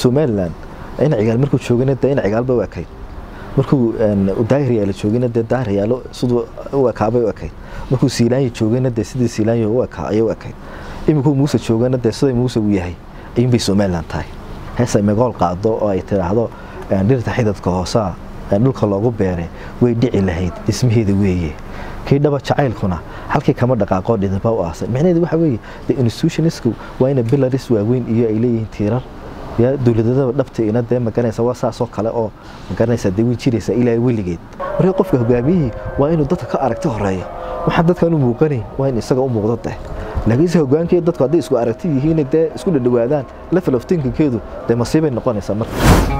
somaliland in cigaal markuu joogana dee in cigaalba u ekayd markuu daahiryaalo joogana dee daahiryaalo siduu u ekaabay u ekayd markuu siilaanya joogana dee sidii siilaanya u ekaa ayay u ekayd iminkuu muuse joogana dee siday muuse u yahay ayuunbay somaliland tahay hees ay magool qaado oo ay tidhaahdo dhirta xidadka hoosaa dhulka loogu beeray way dhici lahayd dhismaheeda weeye kii dhaba jacaylkuna halkii kama dhaqaaqoo dhidaba u aasan micnaheedu waxa weeye the institutionisku waa ina bilaris waaweyn iyo ay leeyihiin tiirar ya dowladadaba dhabtiina dee magaranaysa waa saasoo kale oo magaranaysa dee way jiraysaa ilaa weligeed marka qofka hogaamiyihii waa inuu dadka ka aragti horeeyo waxaan dadkan u muuqanayn waa in isaga u muuqdo deh laakiinse hogaankii dadku hadday isku aragti yihiin dee isku dhadhawaadaan level of thinkingkeedu dee masiibay noqonaysaa marka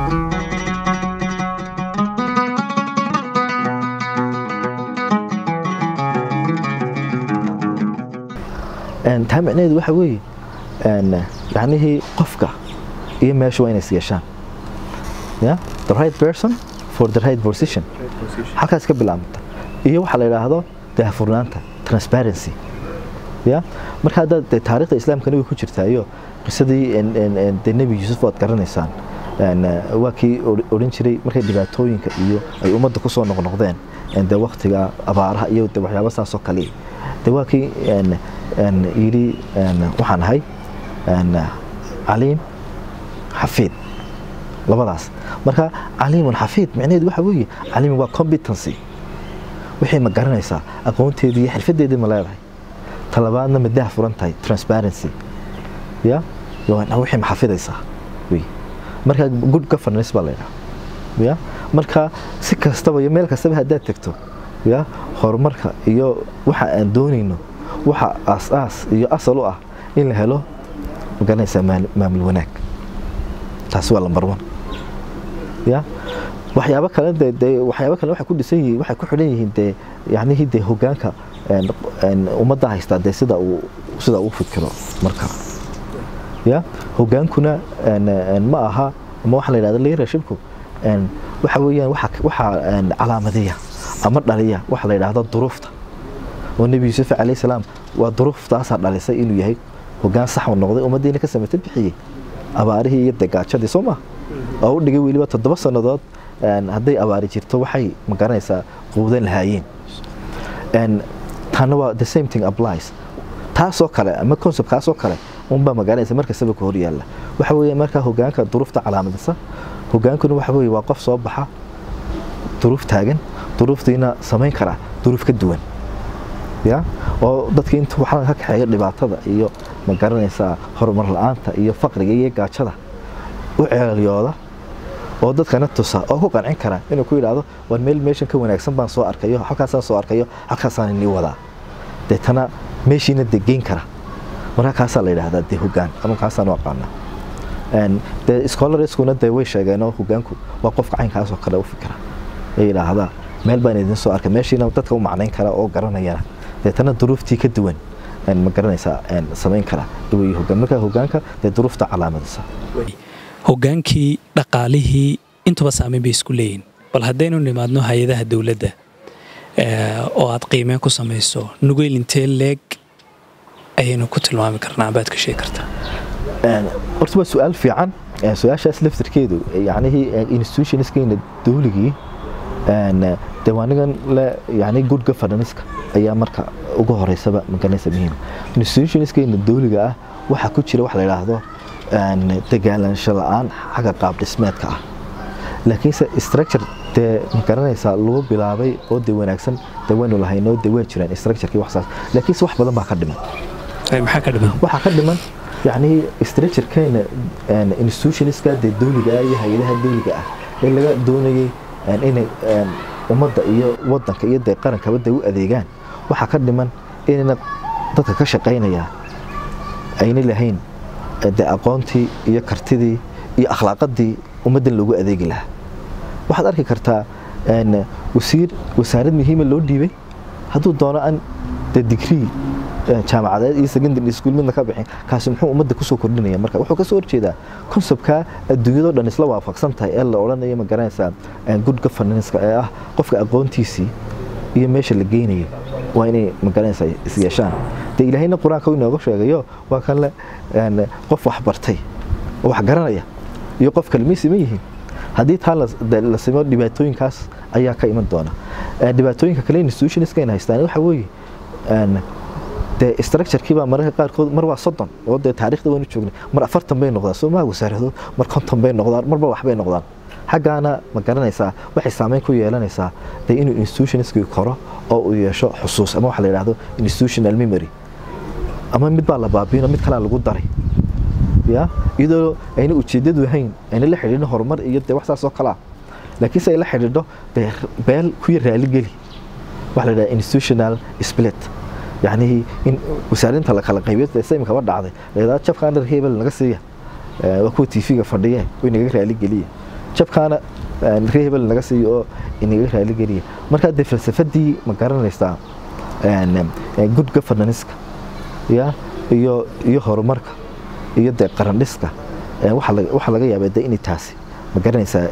taa micnaheedu waxa weeye yacnihii qofka iyo meesha waa inay isyeeshaan ya the right person for the right position halkaas ka bilaabmata iyo waxaa la yidhaahdo daahfurnaanta transparency ya marka hadda dee taariikhda islaamkana way ku jirtaayo qisadii dee nebi yuusuf waad garanaysaan waa kii odhan jiray markay dhibaatooyinka iyo ay ummadda ku soo noqnoqdeen dee waktiga abaaraha iyo de waxyaaba saasoo kale de waa kii yidhi waxaan ahay caliim xafiid labadaas marka caliimun xafiid micnaheedu waxa weeye caliim waa competency wixii ma garanaysaa aqoonteedii iyo xirfadeedii ma leedahay talabaadna ma daah furan tahay transparency ya wixii ma xafidaysaa wey marka good governance baa laydhaha ya marka si kastaba iyo meel kastaba haddaad tegto ya horumarka iyo waxa aan doonayno waxa aas-aas iyo asal u ah in la helo magaranaysaa maamul wanaag taasi waa lambar one ya waxyaabo kale de de waxyaabo kale waxay ku dhisan yihiin waxay ku xidhan yihiin dee yacnihii dee hoggaanka ummadda haystaa dee sida uu sida uu fikiro marka ya hoggaankuna ma aha ama waxaa la yidhahda leadershipku waxa weeyaan waxa waxa calaamadiya ama dhaliya waxa la yidhaahdo duruufta oo nebi yuusuf calayhi salaam waa duruuftaasaa dhalisay inuu yahay hoggaan sax u noqday ummaddiina ka samata bixiyey abaarihii iyo degaajadii soo maa oo u dhigay weliba toddoba sannadood hadday abaari jirto waxay magaranaysaa quudan lahaayeen taana waa the same thing applies taasoo kale ama conceptkaasoo kale unbaa magaranaysa markastaba ka hor yaalla waxa weeye markaa hoggaanka duruufta calaamadisa hoggaankuna waxa weeye waa qof soo baxa duruuf taagan duruuftiina samayn kara duruuf ka duwan ya oo dadkii inta waxaa ka kaxeeya dhibaatada iyo ma garanaysaa horumar la-aanta iyo faqriga iyo gaajada u ceelyooda oo dadkana tusa oo ku qancin kara inuu ku yidhaahdo war meel meeshan ka wanaagsan baan soo arkayo halkaasaan soo arkayo halkaasaan inii wadaa deetana meeshiina dee geyn kara marka kaasaa la yidhaahdaa dee hoggaan ama kaasaan u aqaanaa dee scholariskuna dee way sheegeenoo hoggaanku waa qofka caynkaasoo kale u fikira ay yidhaahdaa meel baan idin soo arkay meeshiina dadka u macnayn kara oo garanayana deetana duruuftii ka duwan ma garanaysaa samayn kara way hoggaan marka hoggaanka dee duruufta calaamadisa hoggaankii dhaqaalihii intuba saameyn bay isku leeyihin bal haddaynu nimaadno hay-adaha dowladda oo aad qiimeen ku samayso nugeyl intee leeg ayaynu ku tilmaami karnaa baad ka sheegi kartaa horta waa su-aal fiican su-aashaas laftirkeedu yacnihii institutionskeyna dowligii dewaanigan le yani good governanska ayaa marka ugu horeysaba magaranaysa muhiim institutionskeyna dowliga ah waxaa ku jira wax la yidhaahdo dagaalaansho la-aan xagga qaab dhismeedka ah laakiinse structure dee magaranaysaa lagu bilaabay oo dee wanaagsan dee waynu lahaynoo dee waa jiraan structurekii waxsaas laakiinse wax badan baa ka dhiman maxaa ka dhiman waxaa ka dhiman yacni structurekeena institutionska dee dowliga ah iyo hay-adaha dowliga ah ee laga doonayay inay ummadda iyo wadanka iyo dee qarankaba dee u adeegaan waxaa ka dhiman inayna dadka ka shaqaynaya ayna lahayn dee aqoontii iyo kartidii iyo akhlaaqadii ummaddan loogu adeegi lahaa waxaad arki kartaa wasiir wasaarad muhiima loo dhiibay hadduu doono an dee digrii jaamacadeed iyo secondary school midna ka bixin kaasi muxuu ummadda kusoo kordhinaya marka wuxuu kasoo horjeedaa conceptka adduunyadoo dhan isla waafaqsan tahay ee la odhanayo ma garanaysaa good governance ee ah qofka aqoontiisii iyo meesha la geynayo waa inay ma garanaysaa is yeeshaan dee ilaahayna qur-aanka inooga sheegayo waa kan le qof wax bartay oo wax garanaya iyo qof kale may siman yihiin haddii taa la simo dhibaatooyinkaas ayaa ka iman doona dhibaatooyinka kale institutionska ayna haystaan waxa weeye dee structurekii baa mararka qaarkood mar waa soddon oo dee taariikhda waynu joognay mar afartan bay noqdaan soo maha wasaaradood mar konton bay noqdaan marba waxbay noqdaan xaggaana ma garanaysaa waxay saameyn ku yeelanaysaa dee inuu institutionskii koro oo uu yeesho xusuus ama waxa la yidhahdo institutional memory ama mid baa la baabiino mid kalea lagu daray ya iyadoo ayna ujeedadu ahayn ayna la xidhiidhin horumar iyo dee wax saas oo kalea laakiin se ay la xidhiidho dee beel kuya raaligeli waxa la yidhahda institutional split yacnii in wasaarinta la kala qaybiyo dee imikaba dhacday layidhahda jabkaan dharka hebel naga siiya waa kuwa tv-ga fadhiye way naga raaligeliya jabkaana ree hebel naga siiyo oo inaga raaligeliya markaa dee falsafadii ma garanaysaa good governanska ya iyo iyo horumarka iyo dee qarandhiska waxaa laga yaabaa de inay taasi ma garanaysaa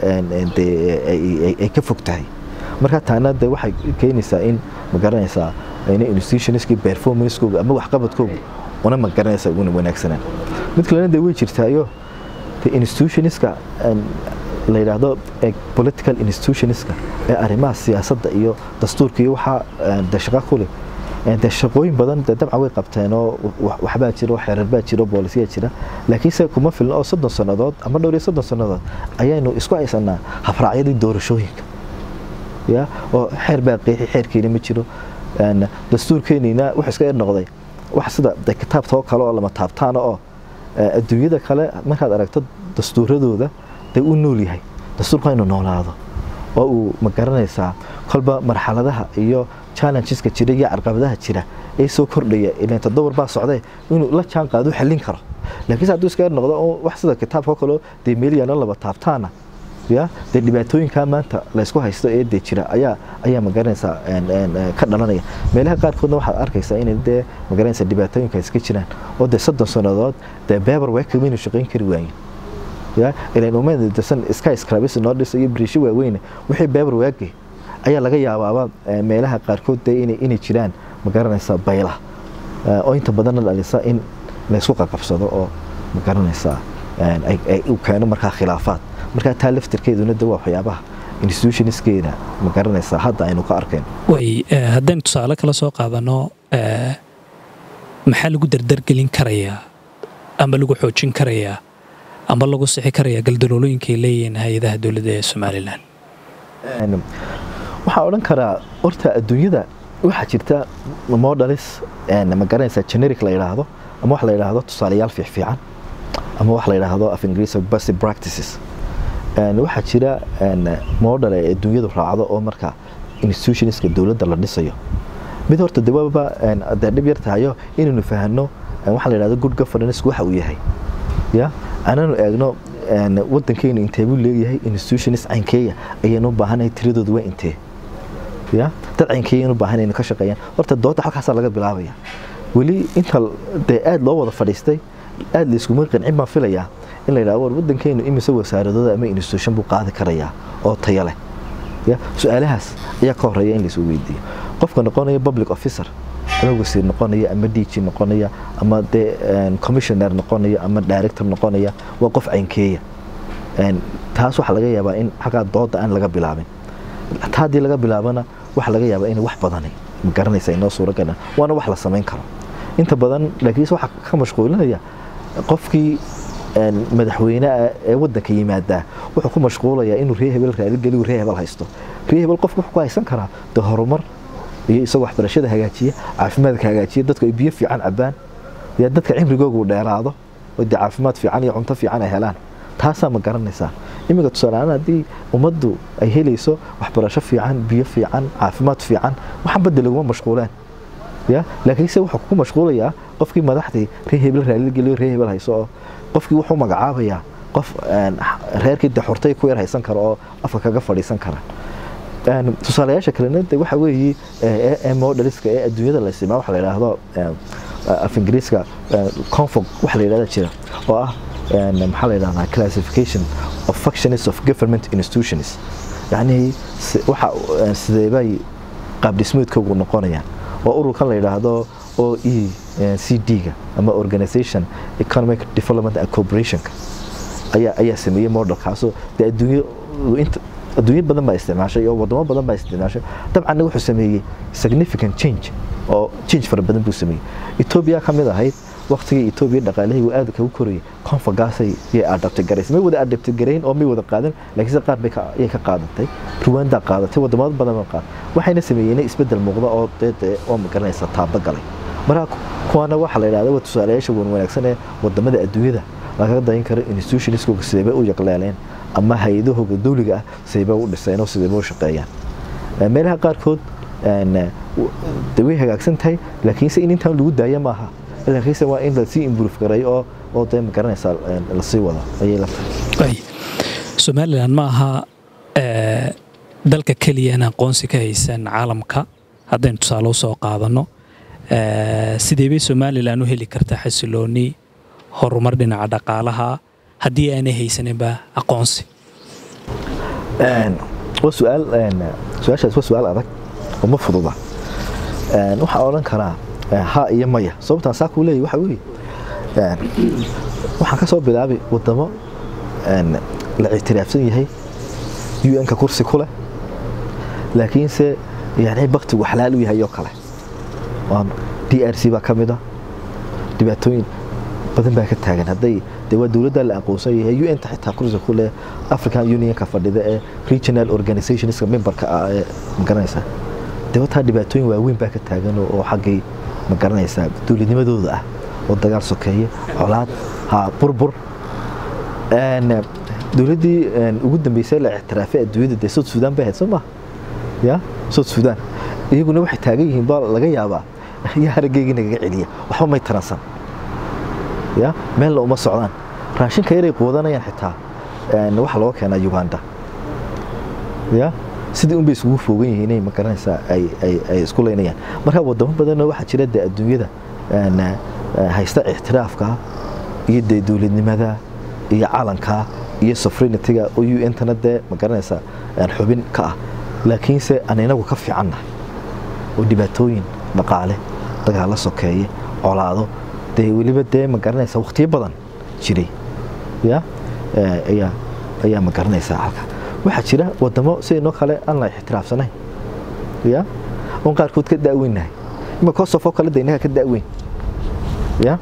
dee ay ka fog tahay markaa taana de waxay keenaysaa in ma garanaysaa ina institutionskii performancekooga ama waxqabadkooga una ma garanaysaa una wanaagsanaan mid kalena de way jirtaayo de institutionska la yidhaahdo political institutionska ee arrimaha siyaasadda iyo dastuurka iyo waxaa de shaqa ku leh de shaqooyin badan de dabcan way qabteen oo waxbaa jira oo xeerar baa jira oo boolisiyaa jira laakiinse kuma filna oo soddon sannadood ama dhowr iyo soddon sannadood ayaynu isku haysanaa habraacyadii doorashooyinka ya oo xeer baa qeexi xeerkeena ma jiro dastuurkeenina wuxuu iska yar noqday wax sida de kitaabta oo kale oo lama taabtaana oo adduunyada kale markaad aragto dastuuradooda dee uu nool yahay dastuurku inuu noolaado oo uu ma garanaysaa kolba marxaladaha iyo challengeska jira iyo carqabadaha jira ee soo kordhaya ilan toddobar baa socdee inuu la jaan qaado xallin karo laakiinse hadduu iska yar noqdo oo wax sida kitaabka oo kaleo dee meeliyana laba taabtaana ya dee dhibaatooyinkaa maanta laysku haysto ee dee jira ayaa ayaa magaranaysaa ka dhalanaya meelaha qaarkoodna waxaad arkaysaa inay dee magaranaysaa dhibaatooyinka iska jiraan oo dee soddon sannadood dee beber weeka maynu shaqayn kari waayin ya ilan umadesan sky scrabis noo dhisa iyo biriisho waaweyne wixii beber waage ayaa laga yaabaaba meelaha qaarkood dee inay jiraan magaranaysaa bayla oo inta badanna dhalisa in laysku qaqabsado oo magaranaysaa uu keeno markaa khilaafaad markaa taa laftirkeeduna de waa waxyaabaha institutionskeeda ma garanaysaa hadda aynu ka arkayno way haddaynu tusaale kala soo qaadano maxaa lagu dardargelin karayaa ama lagu xoojin karayaa ama lagu sixi karayaa galdaloolooyinkaay leeyihiin hay-adaha dowladda ee somalilan waxaa odhan karaa horta adduunyada waxaa jirta modalis ma garanaysaa generic la yidhaahdo ama wax la yidhaahdo tusaalayaal fiicfiican ama wax la yidhaahdo af ingiriis basic practices waxaa jira model ay adduunyadu raacdo oo marka institutionska dowladda la dhisayo mid horta dawaba dee dhib yar tahayo inaynu fahanno waxaa la yidhahdo good governance waxa uu yahay ya ananu eegno waddankeenu intee buu leeyahay institutions caynkeeya ayaynu u baahanahay tiradoodu waa intee ya dad caynkeeya inu baahanaynu ka shaqeeyaan horta dooda halkaasaa laga bilaabaya weli inta dee aada loo wada fadhiistay aada layskuma qancin baan filayaa in la yidhahdo war waddankeenu imise wasaaradooda ama institution buu qaadi karayaa oo taya leh ya su-aalahaas ayaa ka horeeya in laisuu weydiiyo qofka noqonaya public officer ama wasiir noqonaya ama dg noqonaya ama dee commissioner noqonaya ama director noqonaya waa qof caynkeeya taas waxaa laga yaabaa in xaggaa dooda aan laga bilaabin ta haddii laga bilaabana waxaa laga yaabaa inay wax badani ma garanaysa inoo suura galaan waana wax la samayn karo inta badan laakiinse waxaa ka mashquulinaya qofkii madaxweyneah ee wadanka yimaadaa wuxuu ku mashquulayaa inuu ree hebel raaligeliyu ree hebel haysto ree hebel qofku wuxuu ku haysan karaa de horumar iyo isagoo waxbarashada hagaajiya caafimaadka hagaajiya dadku ay biyo fiican cabaan ya dadka cimrigoogu dheeraado oo dee caafimaad fiican iyo cunto fiican ay helaan taasaa ma garanaysaa iminka tusaaleaan haddii ummaddu ay helayso waxbarasho fiican biyo fiican caafimaad fiican waxaan badda laguma mashquuleen ya laakiinse wuxuu ku mashquulayaa qofkii madaxdii ree hebel raaligeliyo ree hebel hayso oo qofkii wuxuu magacaabayaa qof reerkii de xurtay ku yar haysan kara oo afka kaga fadhiisan kara tusaalayaasha kalena de waxa weeye ee modeliska ee adduunyada la isticmaa waxa la yidhaahdo af ingiriiska confog waxa la yidhahda jira oo ah maxaa la yidhahdaa classification of functions of government institutions yacni waxa sideebay qaab dhismeedkoogu noqonayaan oo ururkan la yidhaahdo o e c d-ga ama organization economic development and corporationka ayaa ayaa sameeyey modelkaasoo dee adduunyo inta adduunyo badan baa isticmaashay oo wadamo badan baa isticmaashay dabcanna wuxuu sameeyey significant change oo change fara badan buu sameeyey etoobiya ka mid ahayd waqtigii etoobiya dhaqaalahaygu aad kagu korayay konfagaasay yay adabti garaysay may wada adabti garayn oo may wada qaadan laakiinse qaar bay ayay ka qaadatay ruwanda qaadatay wadamada badan baa qaaday waxayna sameeyeen isbedel muuqda oo dee oo magaranaysa taaba galay marka kuwana waxaa la yidhahda waa tusaalayaasha wan wanaagsan ee wadamada adduunyada lagaga dayin karo institutionskooga sideebay u yaqleeleen ama hay-adahooga dowliga ah sideebay u dhiseen oo sideebay u shaqeeyaan meelaha qaarkood de way hagaagsan tahay laakiinse in intaan lagu daaya maaha laakiinse waa in lasii improve garay oo oo dee magaranaysaa lasii wado ayay la tahay somalilan ma aha dalka keliya in aqoonsi ka haysan caalamka haddaynu tusaale u soo qaadanno sidee bay somalilan u heli kartaa xasilooni horumar dhinaca dhaqaalaha haddii aanay haysaninba aqoonsi waa su-aal su-aashaas waa su-aal adag oo ma fududa waxaa odhan karaa ha iyo maya sababtaan saa kuu leeyahy waxa weeye waxaan ka soo bilaabay wadamo la ictiraafsan yahay un-ka kursi ku leh laakiinse yani baktigu xalaal u yahay oo kale d r c baa ka mid a dhibaatooyin badan baa ka taagan hadday de waa dowladda la aqoonsan yahay un-ta xitaa kursi ku leh african unionka fadhida ee regional organizationska memberka ah ee magaranaysa de wataa dhibaatooyin waaweyn baa ka taagan oo xaggay magaranaysaa dowladnimadooda ah oo dagaal sokeeye colaad ha burbur dowladdii ugu dambeysay la ictiraafay adduunyada dee south sudan bay ahayd soo maha ya south sudan iyaguna waxay taagan yihiin baa laga yaabaa yaa harageygii nagaga celiya waxba may taransan ya meelna uma socdaan raashinka yaray quudanayaan xitaa waxaa looga keenaa uganda ya sidii unbay isugu foogan yihiin inay magaranaysaa ay isku leynayaan marka wadamo badanoo waxaa jira dee adduunyada haysta ictiraafka iyo dee dowladnimada iyo calanka iyo sofrinityga oo un-tana dee magaranaysaa xubin ka ah laakiinse aan inagu ka fiicannahay oo dhibaatooyin dhaqaale dagaalo sokeeye colaado dee weliba dee magaranaysaa waqtiyo badan jiray ya ayaa ayaa magaranaysaa halka waxaa jira wadamo sidaynoo kale aan la ixtiraafsanayn ya oon qaarkood ka da'weynahay ima kosof oo kale de innaga ka da'weyn ya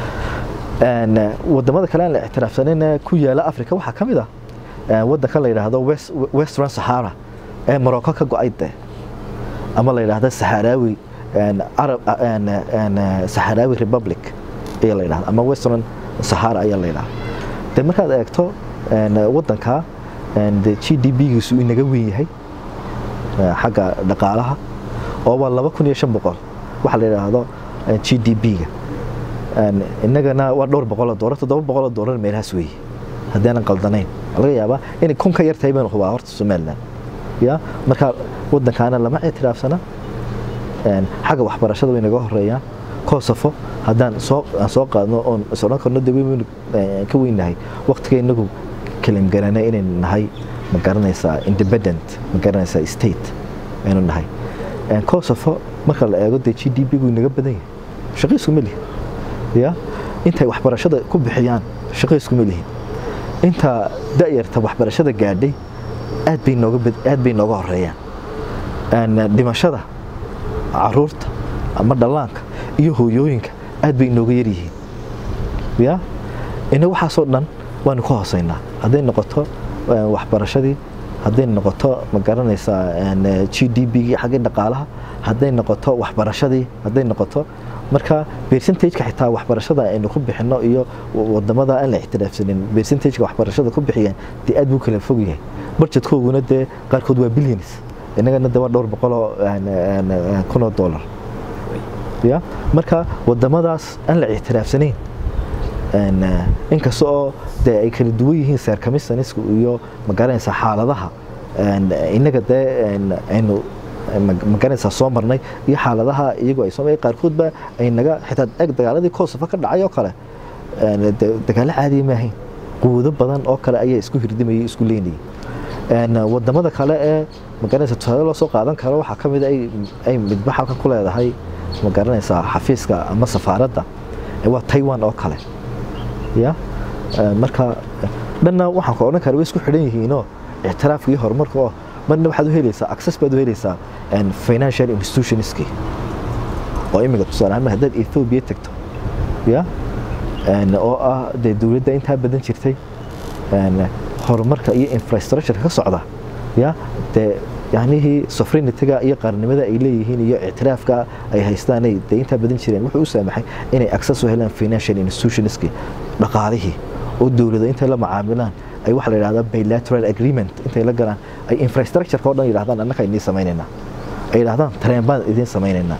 wadamada kale aan la ixtiraafsanayna ku yaala africa waxaa ka mid ah waddanka la yidhaahdo western sahara ee morocco ka go-ay dee ama la yidhaahdo saharaawi arab saharaawi republic ayaa la yidhahda ama western sahara ayaa la yidhahda de markaad eegto waddanka de g d b-giisu inaga weyn yahay xagga dhaqaalaha oo waa laba kun iyo shan boqol waxaa la yidhaahdo g d b-ga innagana waa dhowr boqoloo doolar toddoba boqoloo doolar meelahaas weeye haddaanan qaldanayn laga yaabaa inay kun ka yar tahay baynu hubaa horta somaliland ya marka waddankaana lama ictiraafsana xagga waxbarashada way naga horeeyaan koosofo haddaan soo aan soo qaadno oon is odhan karno de weynu ka weynahay waqtiga inagu kalim garanay inaynu nahay ma garanaysaa independent ma garanaysaa state aynu nahay koosofo marka la eego dee g d b gu inaga badan yahay shaqiisku ma lihin ya intay waxbarashada ku bixiyaan shaqiisku ma lihin inta da'yarta waxbarashada gaadhay aad bay nooga aad bay nooga horeeyaan dhimashada caruurta ama dhallaanka iyo hooyooyinka aad bay nooga yar yihiin ya ina waxaasoo dhan waanu ka hooseynaa hadday noqoto waxbarashadii hadday noqoto ma garanaysaa g d b-gii xaggii dhaqaalaha hadday noqoto waxbarashadii hadday noqoto marka percentageka xitaa waxbarashada aynu ku bixino iyo wadamada aan la ixtiraafsanin percentageka waxbarashada ku bixiyaan dee aad buu kala fog yahay budgetkooguna dee qaarkood waa billions innagana de waa dhowr boqoloo kunoo dollar ya marka wadamadaas aan la ictiraafsanayn inkasta oo dee ay kala duwan yihiin seerkamisanisku iyo magaranaysaa xaaladaha innaga dee aynu magaranaysaa soo marnay iyo xaaladaha iyagoo ay soo qaarkoodba ay naga xitaa eg dagaaladii kosofa ka dhacay oo kale dagaalo caadiya maahayn quwado badan oo kale ayaa isku hirdimayay isku leynayay wadamada kale ee magaranaysa tusaale loo soo qaadan karo waxaa ka mid ay midba halkan ku leedahay magaranaysaa xafiiska ama safaaradda waa taiwan oo kale ya marka dhanna waxaan ku odhan karaa way isku xidhan yihiinoo ictiraafka iyo horumarka oo marna waxaad u helaysaa access baad u helaysaa financial institutionski oo imika tusaale ahaan haddaad ethiopia tagto ya oo ah dee dowladda intaa badan jirtay horumarka iyo infrastructure ka socda ya dee yacnihii sovereignity-ga iyo qaranimada ay leeyihiin iyo ictiraafka ay haystaanay dee intaa badan jireen wuxuu u saamaxay inay access u helaan financial institutionski dhaqaalihii oo dowlada intay la macaamilaan ay waxa la yidhahdaa bilateral agreement intay la galaan ay infrastructure-ka oo dhan yidhahdaan annaka idiin samaynaynaa ay yidhahdaan tareen baan idiin samaynaynaa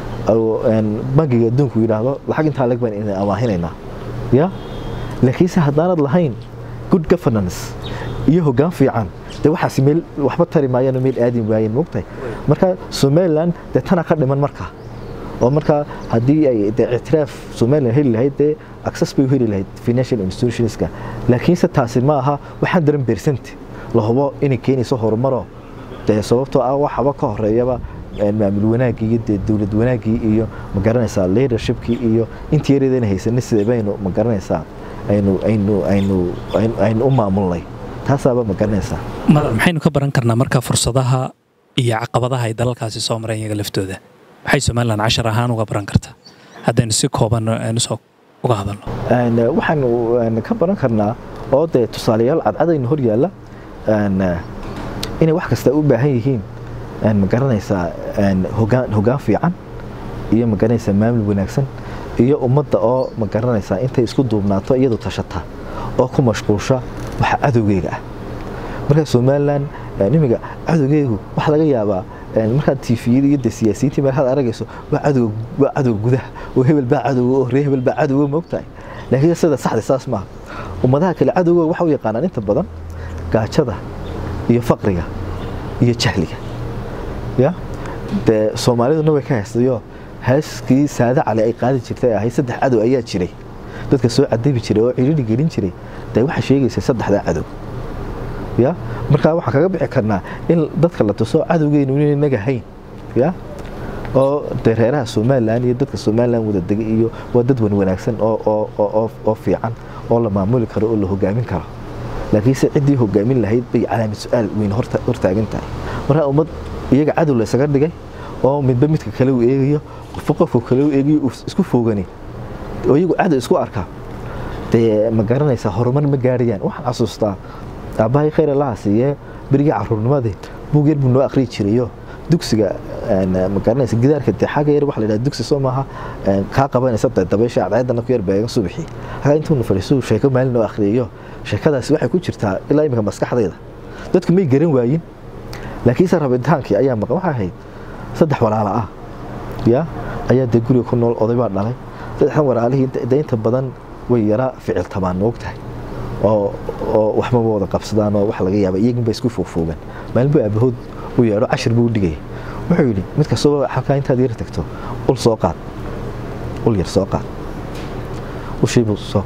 bangiga adduunku yidhaahdo lacag intaa leg baan idin amaahinaynaa ya laakiinse haddaanad lahayn good governance iyo hoggaan fiican dee waxaasi meel waxba tari maayaan oo meel aadi waayeen moogtahay marka somaliland dee tana ka dhiman markaa oo markaa haddii ay dee ictiraaf somaliland heli lahayd dee access bay u heli lahayd financial institutionska laakiinse taasi ma aha waxaan daran bersent la hubo inay keenayso horumaro dee sababtoo ah waxaba ka horeeyaba maamul wanaaggii iyo dee dowlad wanaaggii iyo ma garanaysaa leadershipkii iyo intii yareedana haysanay sidee baynu ma garanaysaa aynu aynu aynu aynu u maamulnay taasaaba ma garanaysaa madar maxaynu ka baran karnaa marka fursadaha iyo caqabadaha ay dalalkaasi soo mareen iyaga laftooda maxay somalilan cashar ahaan uga baran kartaa haddaynu si kooban aynu soo uga hadalno waxaanu ka baran karnaa oo dee tusaalayaal cadcadaynu hor yaalla inay wax kasta u baahan yihiin ma garanaysaa hogaan hogaan fiican iyo ma garanaysaa maamul wanaagsan iyo ummadda oo ma garanaysaa intay isku duubnaato iyadu tashata oo ku mashquulsha waxa cadowgeyga ah marka somalilan imiga cadowgeygu waxa laga yaabaa markaad tifiyada iyo de siyaasiyiintii markaad aragayso waa cadow waa cadowga gudaha oo hebel baa cadowga oo ree hebel baa cadowga moogtahay laakiin sida saxda saas maaha ummadaha kale cadowga waxa u yaqaanaan inta badan gaajada iyo faqriga iyo jahliga ya dee soomaaliduna way ka haystayo heeskii saade cali ay qaadi jirtay ahayd saddex cadow ayaa jiray dadka soo cadabi jiray oo cidhiri gelin jiray dee waxaa sheegaysa saddexdaa cadow ya markaa waxaan kaga bixi karnaa in dadka la tuso cadowgeynu inay naga hayn ya oo dee reeraha somalilan iyo dadka somalilan wada degay iyo waa dad wan wanaagsan oo oo fiican oo la maamuli karo oo la hogaamin karo laakiinse ciddii hogaamin lahayd bay calaamad su-aal weyn hortaagan tahay markaa ummad iyaga cadow laysaga dhigay oo midba midka kale u eegayo qofba qofka kale u eegayo isku foogani oo iyagu cadow isku arka dee ma garanaysaa horumar ma gaarayaan waxaan xasuustaa aabbahay khayr allaha siiyee berigii caruurnimadii buug yar buu noo akhriyi jirayo dugsiga ma garanaysa gidaarka dee xagga yar waxa la yidhaha dugsi soo maaha kaa qabanaysa dee dabaysha cadceedana ku yar beegan subaxii hagaa intuuna fadhiisuu sheeko maalin noo akhriyayo sheekadaasi waxay ku jirtaa ilaa iminka maskaxdayda dadku may garan waayin laakiinse rabitaankii ayaa maqan waxaa ahayd saddex walaala ah ya ayaa dee guriga ku nool oday baa dhalay saddexdan walaalihii dee inta badan way yara ficil tabaan moogtahay oo oo waxmaba wada qabsadaan oo wax laga yaaba iyagunba isku foogfoogan maalin buu aabahood u yeedho cashir buu u dhigayay wuxuu yidhi mid kastaba halkaa intaad yar tagto ul soo qaad ul yar soo qaad ushii buu soo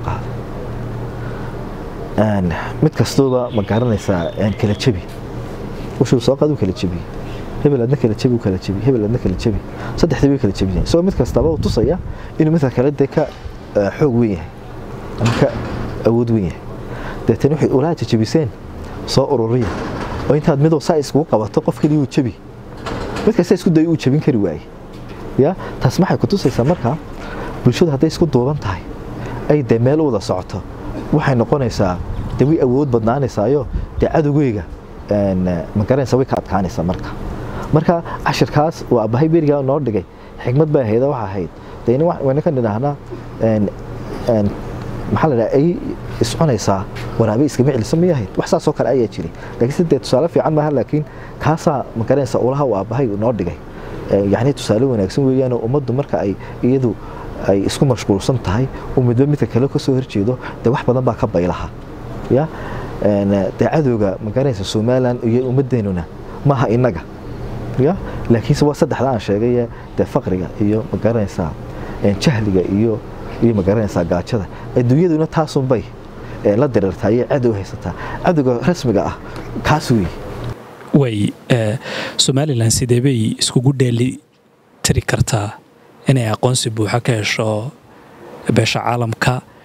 qaaday mid kastooba ma garanaysaa kala jabi ushuu soo qaad uu kala jabiyey hebel adna kala jabi uu kala jabi hebel adna kala jabi saddexdii way kala jabiyeen isagoo mid kastaba uu tusaya inuu midka kale dee ka xoog weyn yahay ama ka awood weyn yahay deetana waxay ulaha jajabiseen soo ururiya oo intaad midow saa iskugu qabato qof keliya uu jabi mid kasta isku dayo uu jabin kari waaye ya taas maxay ku tusaysaa markaa bulshadu hadday isku duuban tahay ay dee meel u wada socoto waxay noqonaysaa dee way awood badnaanaysaayo dee cadowgeyga ma garanaysa way ka adkaanaysaa marka marka cashirkaas waa abahay berigaa noo dhigay xikmad baa ahayd waxa ahayd dee wayna ka nidhaahnaa maxaa la dhaha ay iscunaysaa waraabe iskama celiso miyay ahayd wax saasoo kale ayaa jiray laakiinse dee tusaale fiican maaha laakiin kaasaa ma garanaysa ulaha uu aabbahay noo dhigay yacni tusaale wanaagsan weeyaanoo ummaddu marka ay iyadu ay isku mashquulsan tahay uu midba midka kale ka soo horjeedo dee wax badan baa ka baylaha ya dee cadowga ma garanaysa somalilan iyo ummadeenuna maaha innaga ya laakiinse waa saddexda aan sheegaye dee faqriga iyo ma garanaysaa jahliga iyo iyo ma garanaysaa gaajada adduunyaduna taasunbay la dirirtaa iyo cadow haysataa cadowga rasmiga ah kaas wey way somalilan sidee bay iskugu dheeli tiri kartaa inay aqoonsi buuxa ka hesho beesha caalamka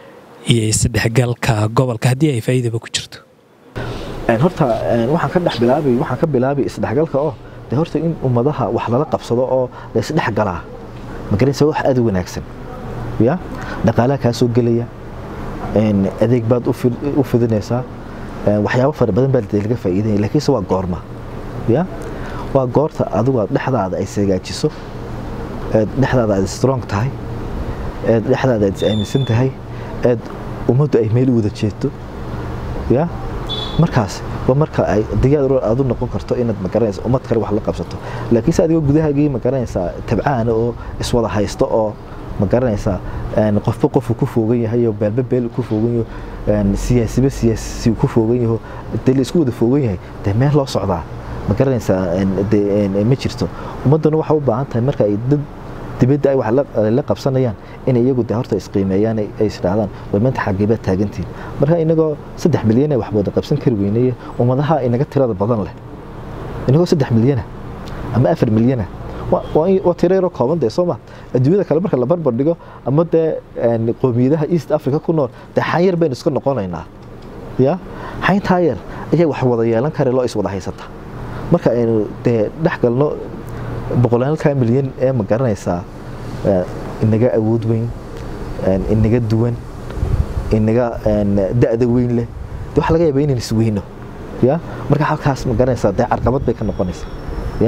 iyo isdhexgalka gobolka haddii ay faa'iidaba ku jirto horta waxaan ka dhex bilaabay waxaan ka bilaabay isdhexgalka oo de horta in ummadaha wax lala qabsado oo la isdhexgalaa magaraysa wax aad u wanaagsan ya dhaqaalaha kaa soo gelaya adeeg baad u fidinaysaa waxyaabo fara badan baa laga faa'iidaya laakiinse waa goorma ya waa goorta adigu aad dhexdaada ay sagaajiso eed dhexdaada aad strong tahay eed dhexdaada aad is aaminsan tahay eed ummaddu ay meel u wada jeeto ya markaas waa marka ay diyaar aad u noqon karto inaad magaranaysa ummad kale wax la qabsato laakiinse adigoo gudahaagii magaranaysaa tabcaana oo iswada haysto oo magaranaysaa qofba qofu ku foogan yahay oo beelba beel ku foogan yaho siyaasiba siyaasi ku foogan yaho dee la isku wada foogan yahay dee meel loo socdaa magaranaysaa ma jirto ummadduna waxay u baahan tahay marka ay dad dibadda ay wax la qabsanayaan in iyagu de horta isqiimeeyaan ay isdhahdaan war maanta xageebaa taagantiin marka inagoo saddex milyan ee wax wada qabsan kari weyneye ummadaha inaga tirada badan leh inagoo saddex milyana ama afar milyana waa tiro yaroo kooban dee sooma adduunyada kale marka la barbar dhigo ama dee qoomiyadaha east africa ku nool dee xanyar baynu iska noqonaynaa ya xayntaa yar ayaa wax wada yeelan kare loo iswada haysata marka aynu dee dhex galno boqolaalka milyan ee ma garanaysaa inaga awood weyn inaga duwan inaga da'da weyn leh de waxa laga yaaba inaan isweyno ya marka halkaas ma garanaysaa dee carqabad bay ka noqonaysaa ya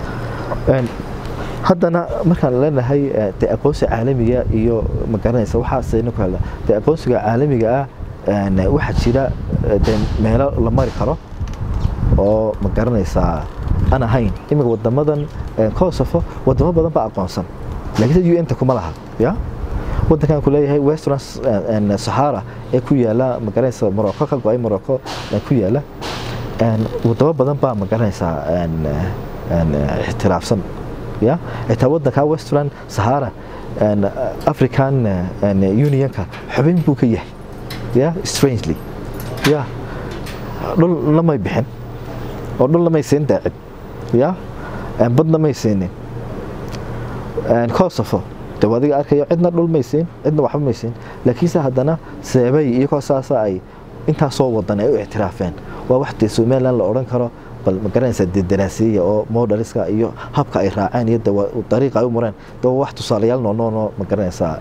haddana markaan leenahay dee aqoonsi caalamiga iyo ma garanaysa waxaasaynu ku hadla dee aqoonsiga caalamiga ah waxaa jira dee meelo la mari karo oo ma garanaysaa aan ahayn iminka wadamadan kosovo wadamo badan baa aqoonsan laakiinse un-ta kuma laha ya wadankan ku leeyahay western sahara ee ku yaala magaranaysa morocco ka go-ay morocco ku yaala wadamo badan baa magaranaysaa ixtiraafsan ya xitaa wadanka western sahara african unionka xubin buu ka yahay ya strangely ya dhul lamay bixin oo dhul lamay siin daacid ya badna may siinin kosovo de adiga arkayo cidna dhul may siin cidna waxba may siin laakiinse haddana seebay iyagoo saasa ay intaasoo wadan ay u ictiraafeen waa wax dee somaliland la odhan karo bal ma garanaysaa dee daraasiya oo modaliska iyo habka ay raaceen iyo dariiqa ay u mareen de waa wax tusaalayaal noonoonoo ma garanaysaa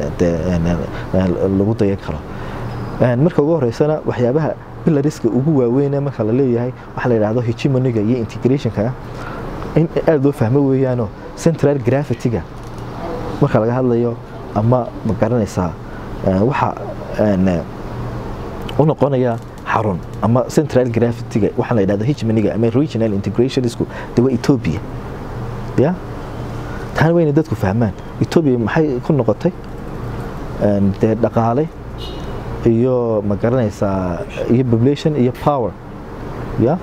lagu dayan karo marka ugu horeysana waxyaabaha bilariska ugu waaweyne marka la leeyahay waxa la yidhahdo hegemoniga iyo integrationka in aada loo fahmo weeyaanoo central gravity-ga marka laga hadlayo ama ma garanaysaa waxa u noqonaya xarun ama central gravity-ga waxaa la yidhahdo hegemoniga ama regional integrationisku de waa ethiopia ya taana wayna dadku fahmaan ethiopia maxay ku noqotay dee dhaqaale iyo ma garanaysaa iyo population iyo power ya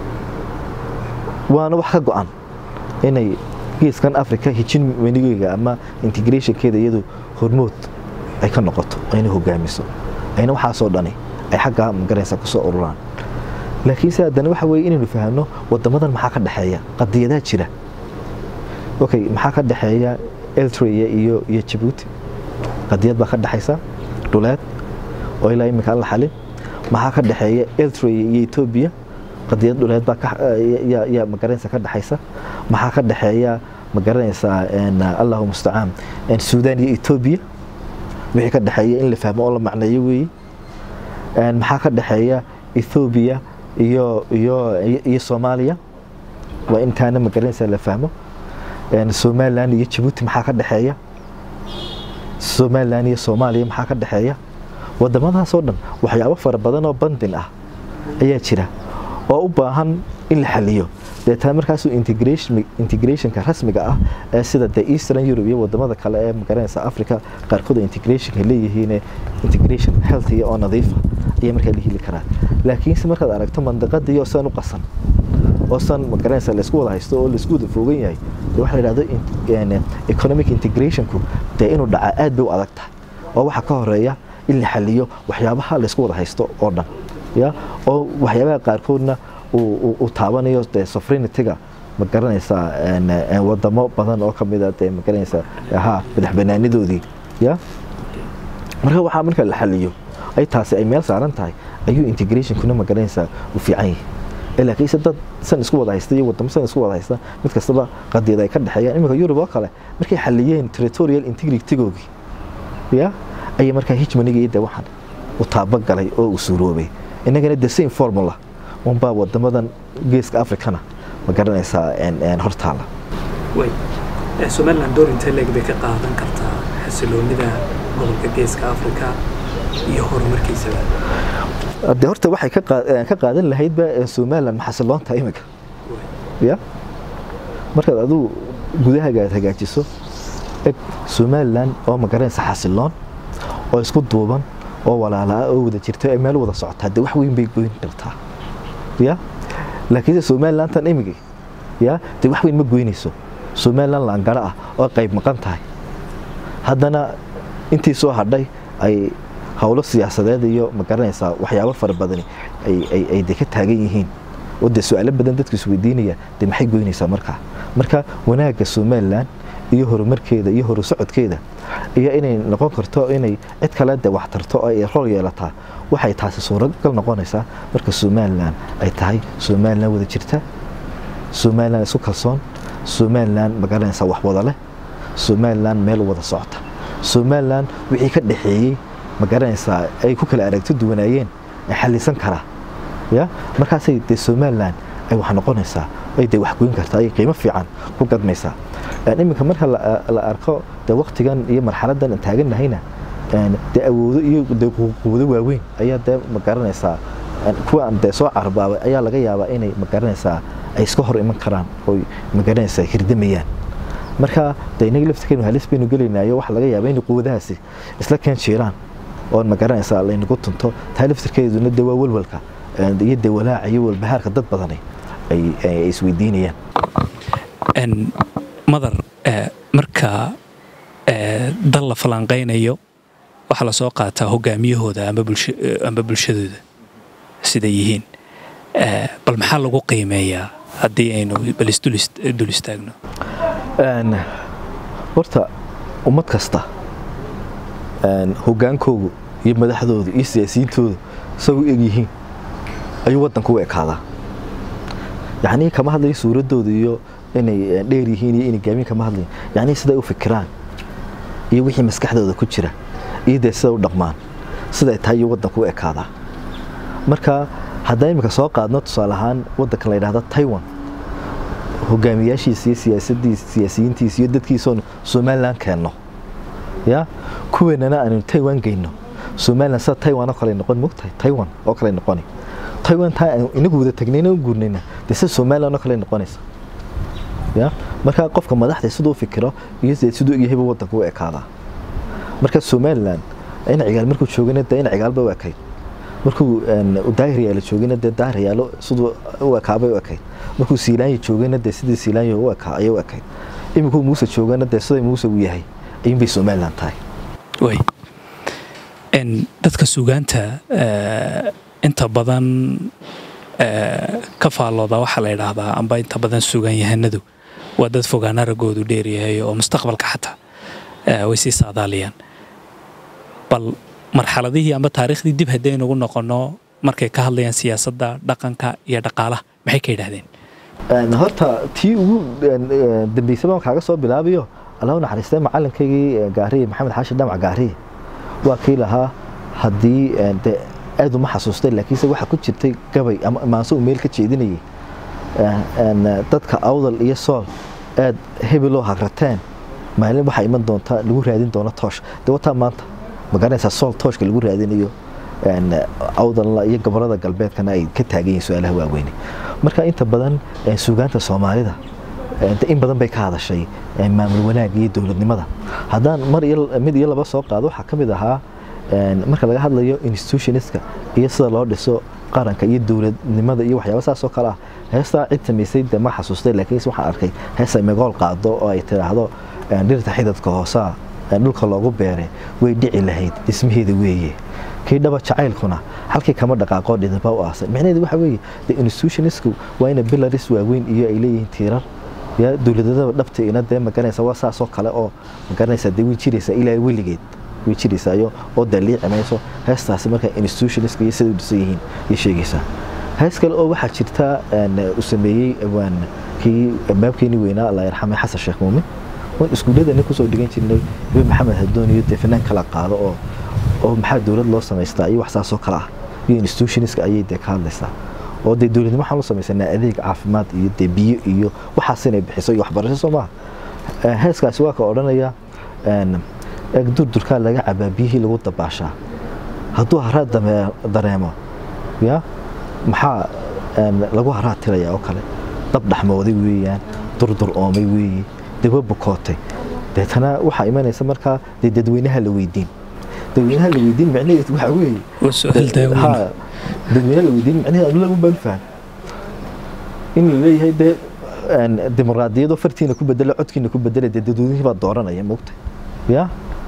waana wax ka go-an inay geeskan africa hijin wenigeyga ama integrationkeeda iyadu hormood ay ka noqoto ayna hogaamiso ayna waxaasoo dhani ay xaggaa magaranaysa kusoo ururaan laakiinse haddana waxa weye inaynu fahamno wadamadan maxaa ka dhexeeya qadiyadaa jira okay maxaa ka dhexeeya eltria iyo iyo jabuuti qadiyad baa ka dhexaysa dhuleed oo ilaa iminka aan la xalin maxaa ka dhexeeya eltria iyo etoobiya qadiyad dhuleed baa yaa magaranaysa ka dhexaysa maxaa ka dhexeeya magaranaysaa allahu mustacaan suudaan iyo etoobiya wixii ka dhexeeya in la fahmo oo la macneeyo weeye maxaa ka dhexeeya ethoobiya iyo iyo iyo soomaaliya waa intaana magaranaysa la fahmo somaliland iyo jabuuti maxaa ka dhexeeya somaliland iyo soomaaliya maxaa ka dhexeeya wadamadaasoo dhan waxyaabo fara badan oo bandin ah ayaa jira oo u baahan in la xaliyo deetaa markaasuu integrationka rasmiga ah ee sida de eastern europe iyo wadamada kale ee magaranaysa africa qaarkood integrationka leeyihiin integration healthiga oo nadiifa ayaa markaa la heli karaa laakiinse markaad aragto mandaqadii oo san u qasan oo san magaranaysa laysku wada haysto oo laysku wada foogan yahay de waxa la yidhahdo economic integrationku dee inuu dhacaa aad bay u adag tahay oo waxaa ka horeeya in la xaliyo waxyaabaha laysku wada haysto oo dhan ya oo waxyaabaha qaarkoodna uu taabanayo dee sovereignity-ga ma garanaysaa wadamo badan oo kamid a dee ma garanaysaa ha madax banaanidoodii ya marka waxaa marka la xaliyo ay taasi ay meel saaran tahay ayuu integrationkuna magaranaysaa u fiican yahay laakiinse dad san isku wada haysta iyo wadamo san isku wada haysta mid kastaba qadiyad ay ka dhexeeyaan iminka yurub oo kale markay xaliyeen territorial integritygoogii ya ayay markaa hijmaniga iyo de waxaan u taabagalay oo u suuroobay innagana the same formula unbaa wadamadan geeska africana ma garanaysaa hortaala somaliland door intee leeg bay ka qaadan kartaa xasiloonida gobolka geeska africa iyo horumarkiisaba de horta waxay ka qaadan lahaydba somaliland maxasiloonta iminka ya markaad adigu gudahaaga aad hagaajiso eg somaliland oo magaranaysa xasiloon oo isku duuban oo walaalaa oo wada jirta ee meel wada socotaa de wax weyn bay goyn kartaa ya laakiinse somalilantan imigi ya de wax weyn ma goynayso somaliland laangaro ah oo qayb maqan tahay haddana intii soo hadhay ay howlo siyaasadeed iyo ma garanaysaa waxyaabo fara badani ay de ka taagan yihiin oo de su-aalo badan dadku isweydiinaya de maxay goynaysaa markaa marka wanaagga somaliland iyo horumarkeeda iyo horusocodkeeda iyo inay noqon karto inay cid kale de wax tarto oo ay rol yeelataa waxay taasi suuragal noqonaysaa marka somaliland ay tahay somaliland wada jirta somaliland isku kalsoon somaliland ma garanaysaa wax wada leh somaliland meel wada socota somaliland wixii ka dhexeeyey ma garanaysaa ay ku kala aragti duwanaayeen ay xalisan karaa ya markaasay dee somaliland ay wax noqonaysaa ay dee wax goyn kartaa ay qiimo fiican ku gadmaysaa iminka marka la arko de waktigan iyo marxaladan aan taaganahayna de awoodo iyo de quwado waaweyn ayaa dee ma garanaysaa kuwa aan dee soo carbaabay ayaa laga yaabaa inay ma garanaysaa ay iska hor iman karaan oo ma garanaysaa hirdamayaan marka de inaga laftirkeenu halis baynu gelaynayo waxa laga yaabaa inay quwadahaasi isla keen jiiraan oo ma garanaysaa laynagu tunto taa laftirkeeduna de waa walwalka iyo de walaaca iyo walbahaarka dad badani ay isweydiinayaan madar marka dal la falanqaynayo waxaa lasoo qaataa hogaamiyahooda amba bulshadooda siday yihiin bal maxaa lagu qiimeeyaa haddii aynu bal isdul istaagno horta ummad kasta hogaankoogu iyo madaxdooda iyo siyaasiyiintooda say u egyihiin ayuu waddanku u ekaadaa yacnii kama hadlayo suuraddooda iyo inay dheer yihiin iyo inay gaamin kama hadlayin yacnii siday u fikiraan iyo wixii maskaxdooda ku jira iyo dee siday u dhaqmaan siday tahay iyo waddanku u ekaadaa marka haddaan iminka soo qaadno tusaale ahaan waddankan la yidhahda taiwan hogaamiyaashiisa iyo siyaasadiisa siyaasiyiintiisa iyo dadkiisoon somaliland keenno ya kuweenana aanu taiwan geyno somaliland sida taiwan oo kale noqon mogtahay taiwan oo kale noqoni taiwan taa aan inagu wada tagnayna u guurnayna dee sida somaliland oo kale noqonaysa ya marka qofka madaxda siduu u fikiro iyo siduu yahyba waddanka u ekaadaa marka somaliland in cigaal markuu joogana dee in cigaalba u ekayd markuu daahiryaalo joogana dee daahiryaalo siduu u ekaabay u ekayd markuu siilaanya joogana dee sidii siilaanya u ekaa ayay u ekayd iminkuu muuse joogana dee siday muuse u yahay ayuunbay somaliland tahay way dadka sugaanta inta badan ka faallooda waxaa la yidhaahdaa amba inta badan sugaan yahanadu waa dad fogaan aragoodu dheeryahay oo mustaqbalka xataa way sii saadaaliyaan bal marxaladihii amba taariikhdii dib haddaynugu noqonno markay ka hadlayaan siyaasadda dhaqanka iyo dhaqaalaha maxay ka yidhaahdeen horta tii ugu dambeysaba kaaga soo bilaabayo allah u naxariistay macalinkaygii gaariye maxamed xaashi dhamac gaariye waa kii lahaa haddii de aad uma xasuustay laakiinse waxaa ku jirtay gabay ama maanse uu meel ka jeedinayay dadka awdal iyo sool aad hebeloo hagrateen maalin waxaa iman doonta lagu raadin doono toosh de wataa maanta ma garanaysaa sool tooshka lagu raadinayo awdalna iyo gobolada galbeedkana ay ka taagan yihiin su-aalaha waaweyne marka inta badan suugaanta soomaalida in badan bay ka hadashay maamul wanaag iyo dowladnimada haddaan mar mid iyo laba soo qaado waxaa ka mid ahaa marka laga hadlayo institutionistka iyo sida loo dhiso qaranka iyo dowladnimada iyo waxyaaba saasoo kale ah heestaa cid samaysay de ma xasuustay laakiinse waxaan arkay hees ay megool qaado oo ay tidhaahdo dhirta xidadka hoosaa dhulka loogu beeray way dhici lahayd dhismaheeda weeye kii dhaba jacaylkuna halkii kama dhaqaaqoo dhidaba u aasan micnaheedu waxa weeye de institutionistku waa ina bilaris waaweyn iyo ay leeyihiin tiirar ya dowladadaba dhabta ina dee magaranaysa waa saasoo kale oo magaranaysa dee way jiraysaa ilaa weligeed way jiraysaa oo daliici mayso heestaasi marka institutionska iyo sida u dhisan yihiin ayay sheegaysaa hees kale oo waxaa jirta uu sameeyey waan kii baabkeeni weynaa allah yarxamay xasan sheekh muumin waan iskuulladana kusoo dhigan jirnay ibe maxamed hadoon iyo dee fanaan kala qaado oo oo maxaa dowlad loo samaystaa iyo wax saasoo kale ah iyo institutionska ayay dee ka hadlaysaa oo dee dowladnimo waxaan u samaysanaa adeeg caafimaad iyo dee biyo iyo waxaas inay bixiso iyo waxbarasho soo maaha heeskaasi waa ka odhanaya eeg durdurkaa laga cabaa biyihii lagu dabaashaa hadduu haraad dareemo ya maxaa lagu haraad tiraya oo kale dab dhaxmooday weeyaan durdur oomay weeye dawa bukootay deetana waxaa imanaysa markaa dee dadweynaha la weydiin dadweynaha la weydiin micnaheedu waxaa weeye dadweynaha la weydiin micnaheedu anu lagu baan faham in la leeyahay dee dimuqraadiyadoo fartiina ku bedela codkiina ku bedela dee dadweynihii baa dooranaya moogta ya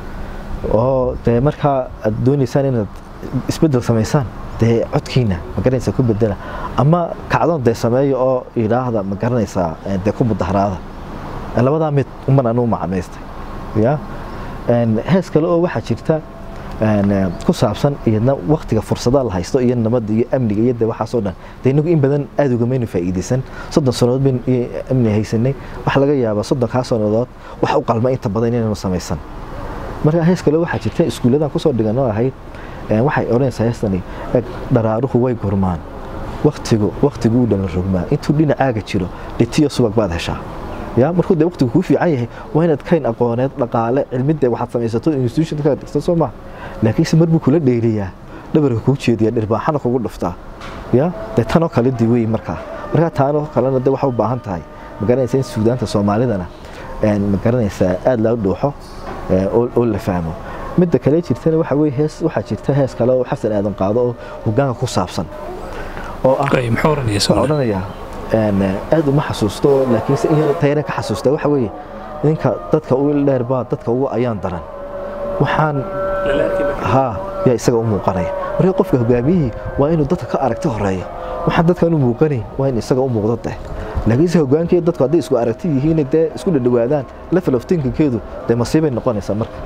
oo dee markaa aad doonaysaan inaad isbedel samaysaan dee codkiina ma garanaysaa ku bedela ama kacdoon dee sameeya oo yidhaahda ma garanaysaa dee ku mudaharaada labadaa mid uman anuu macamaystay ya hees kale oo waxaa jirta ku saabsan iyadna waktiga fursadaha la haysto iyo nabadda iyo amniga iyo de waxaasoo dhan de inagu in badan aad ugamaynu faa'iidaysan soddon sannadood bayn amni haysanay waxaa laga yaabaa soddonkaa sannadood wax u qalma inta badan inaynu samaysan marka hees kale waxaa jirta iskuulladan kusoo dhigan oo ahayd waxay odhanaysaa heestani dharaaruhu way gurmaan waktigu waktigu uu dhalan rogmaa intuu dhinacaaga jiro dhitiyo subag baad heshaa ya markuu dee waqtigu kuu fiican yahay waa inaad kayn aqooneed dhaqaale cilmidee waxaad samaysato institution ka dhigta soo maa laakiinse mar buu kula dheeliyaa dhabarka kuu jeediya dhirbaaxana kugu dhuftaa ya dee tanoo kale di wey markaa markaa taanoo kalena de waxaa u baahan tahay ma garanaysa in suudaanta soomaalidana ma garanaysaa aada loo dhuuxo oo la fahmo midda kale jirtana waxa weye hees waxaa jirta hees kale oo xasan aadan qaado oo hogaanka ku saabsan oo ah waxaa odhanayaa aad uma xasuusto laakiinse in tayana ka xasuusta waxa weeye ninka dadka u dheer baa dadka ugu ayaan daran waxaan haa yaa isaga u muuqanaya marka qofka hogaamiyihii waa inuu dadka ka aragti horeeya waxaan dadkan u muuqanayn waa in isaga u muuqdo deh laakiinse hogaankii dadku hadday isku aragti yihiin dee isku dhadhawaadaan level of thinkingkeedu dee masiibay noqonaysaa marka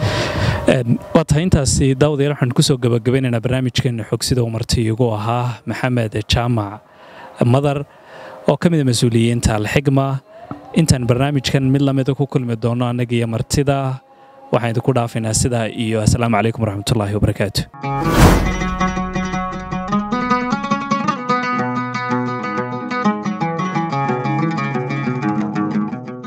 waa tahay intaasi daawadayaal waxaan kusoo gabagabaynaynaa barnaamijkeena xogsida umarti igu ahaa maxamed jaamac madar oo ka mid a mas-uuliyiinta alxigma intaan barnaamijkan mid lamida ku kulmi doono annaga iyo martida waxaan idinku dhaafaynaa sidaa iyo asalaamu calaykum waraxmatullaahi wabarakaatu